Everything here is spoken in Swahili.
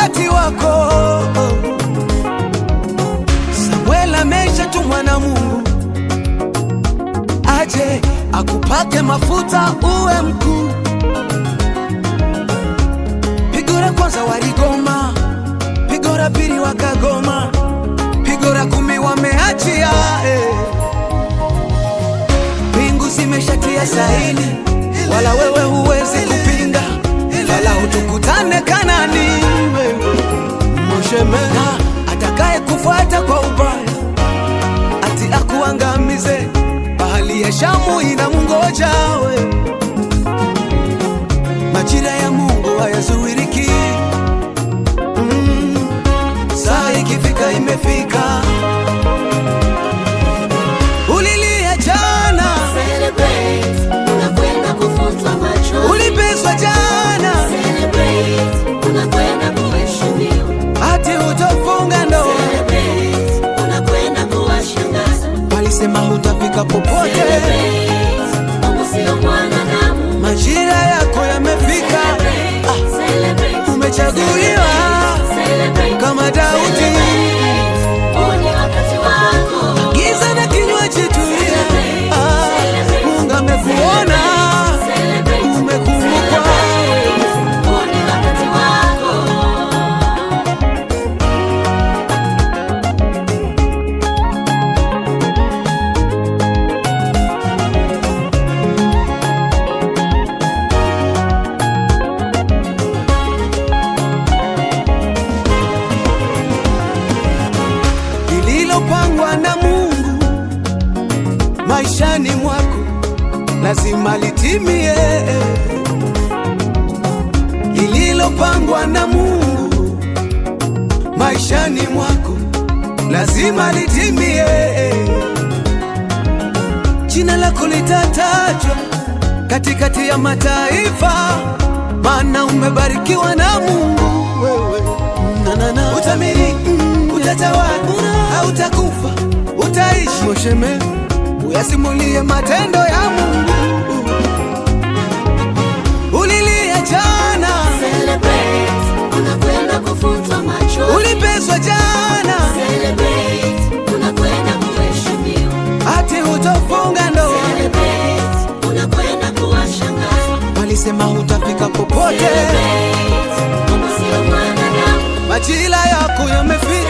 wakati wako. Samuel ameshatumwa na Mungu aje akupake mafuta uwe mkuu. Pigo la kwanza waligoma, pigo la pili wakagoma, pigo la kumi wameachia eh. Mbingu zimeshatia saini, wala wewe huwezi kupinga, wala utukutane Kanani wewe Moshemena atakaye kufuata kwa ubaya ati akuangamize, bahali ya Shamu inamngoja we. Majira ya Mungu hayazuiriki, mm, saa ikifika imefika. Ulilia jana, Celebrate, unakwenda kufutwa machozi. ulipeswa jana, Celebrate, unakwenda kuheshimiwa. ati hutofunga ndoa, Celebrate, unakwenda kuwashangaza. walisema hutafika popote. Celebrate, Mungu sio mwanadamu. Majira yako yamefika, Celebrate, celebrate, umechaguliwa celebrate, kama Daudi. celebrate. Huu ni wakati wako. Giza na kinywaji tulia, ah, Mungu amekuona, Celebrate, umekumbukwa. huu ni wakati wako. Lililopangwa na Mungu maishani mwako lazima litimie. Lililopangwa na Mungu maishani mwako lazima litimie. Jina lako litatajwa katikati ya mataifa, maana umebarikiwa na Mungu wewe. Na, na, na. Utamiliki, utatawala, hautakufa, utaishi. Mosheme, uyasimulie matendo ya Mungu. Ulilia jana, Celebrate, unakwenda kufutwa machozi. ulipeswa jana, Celebrate, unakwenda kuheshimiwa. ati hutofunga ndoa, Celebrate, unakwenda kuwashangaza. walisema hutafika popote. Celebrate, Mungu sio mwanadamu. Majira yako yamefika.